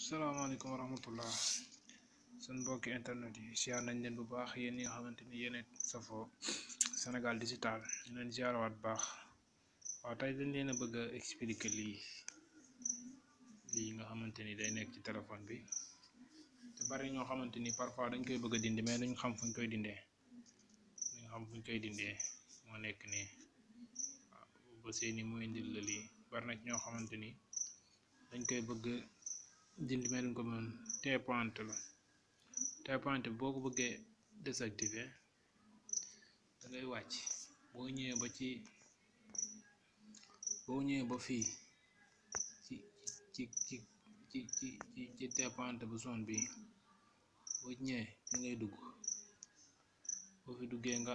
salaamaaleykum wa rahmatullah seen mbokki internet yi siyaar nañ leen bu baax yéen ñi nga xamante ni yéen safoo Sénégal digital ñu leen siyaarawaat bu baax waaw tey dañ leen a bëgg a expliquer lii lii nga xamante ni day nekk ci téléphone bi te bari ñoo xamante ni parfois dañ koy bëgg a dindi mais duñ xam fuñ koy dindee duñ xam fuñ koy dindee moo nekk nii waaw ba seeni mooy indil la lii bari na ci ñoo xamante ni dañ koy bëgg dindi mais duñ ko mën téepointe la téepointe boo ko bëggee désactiver da ngay wàcc boo ñëwee ba ci boo ñëwee ba fii ci ci ci ci ci ci ci téepointe bu zone bi boo ñëwee fi ngay dugg boo fi duggee nga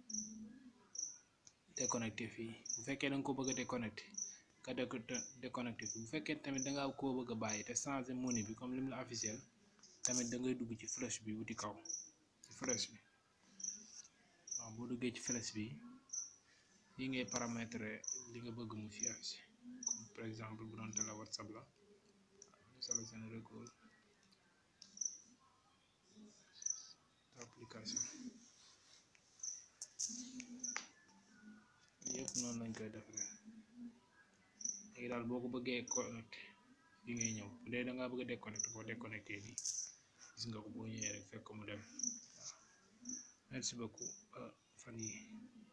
déconnecté fii bu fekkee da nga ko bëgg a déconnecté nga déconnecté fii bu fekkee tamit da nga koo bëgg a bàyyi te changé menu bi comme lim la officiel tamit da ngay dugg ci flèche bi wuti kaw ci flèche bi waaw boo duggee ci flèche bi yi ngay paramétrer li nga bëgg mu fi affiché comme par exemple bu doon tele whatsapp la sélectionné recours application yëpp noonu lañ koy defaree léegi daal boo ko bëggee connecté fi ngay ñëw bu dee da ngaa bëgg a déconnecté boo déconnecté nii gis nga ko boo ñëwee rek fekk mu dem waaw merci beaucoup fan yi